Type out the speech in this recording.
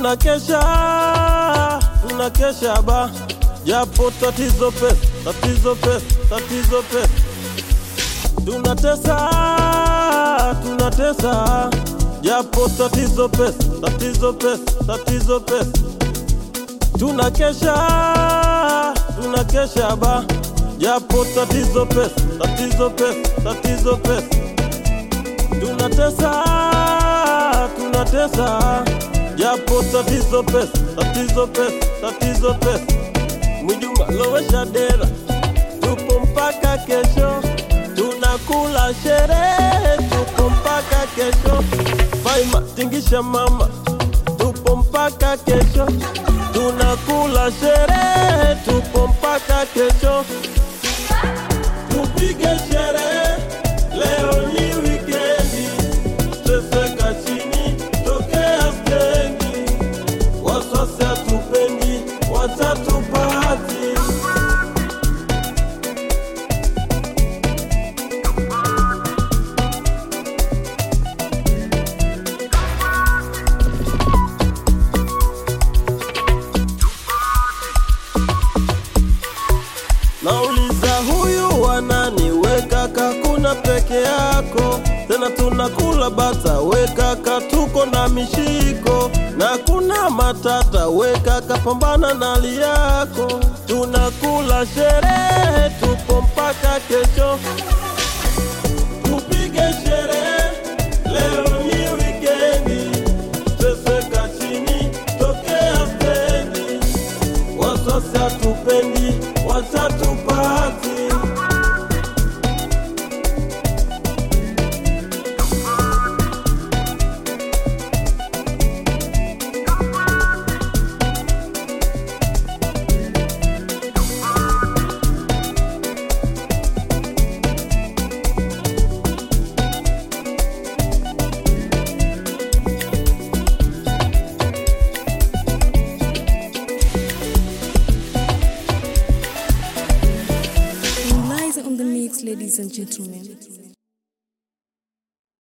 tunakesha tunakesha ba japo tatizo pesa tatizo pesa tatizo pesa tunatesa tunatesa japo tatizo pesa tatizo pesa tatizo pesa tunakesha tunakesha ba japo tatizo pesa tatizo pesa tatizo pesa tunatesa tunatesa japo tatizo pesa tatizo pesa tatizo pesa Mwijuma lowesha dera tupo mpaka kesho tunakula sherehe tupo mpaka kesho Faima tingisha mama tupo mpaka kesho tunakula sherehe tupo mpaka kesho tupige sherehe leo ni wikendi teseka chini tokea stendi waswasi hatupendi watatupati Nauliza huyu wanani, we kaka, kuna peke yako tena, tunakula bata, we kaka, tuko na mishiko na kuna matata, we kaka, pambana na hali yako, tunakula sherehe, tupo mpaka kesho, tupige sherehe, leo ni wikendi, teseka chini, tokea stendi waswasi hatupendi watatupati Lies on the mix, ladies and gentlemen.